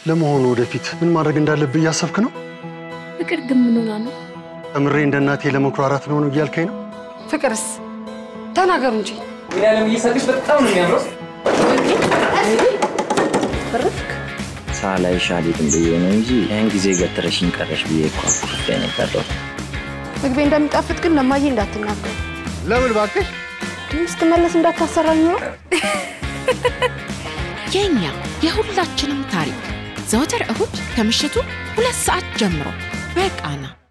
ለመሆኑ ወደፊት ምን ማድረግ እንዳለብህ እያሰብክ ነው? ፍቅር ግን ምን ሆና ነው? ተምሬ እንደ እናቴ ለመኩራራት ነው ነው እያልከኝ ነው? ፍቅርስ ተናገሩ እንጂ ያለም እየሳቅሽ በጣም ነው የሚያምረው። ሳላይሽ አልሄድም ብዬ ነው እንጂ ያን ጊዜ ገትረሽኝ ቀረሽ ብዬ እኮ አኩርፌ ነው የቀረው። ምግቤ እንደሚጣፍጥ ግን ለማዬ እንዳትናገሩ። ለምን እባክሽ? ስትመለስ እንዳታሰራኝ ነው። የኛ የሁላችንም ታሪክ ዘወትር እሁድ ከምሽቱ ሁለት ሰዓት ጀምሮ በቃና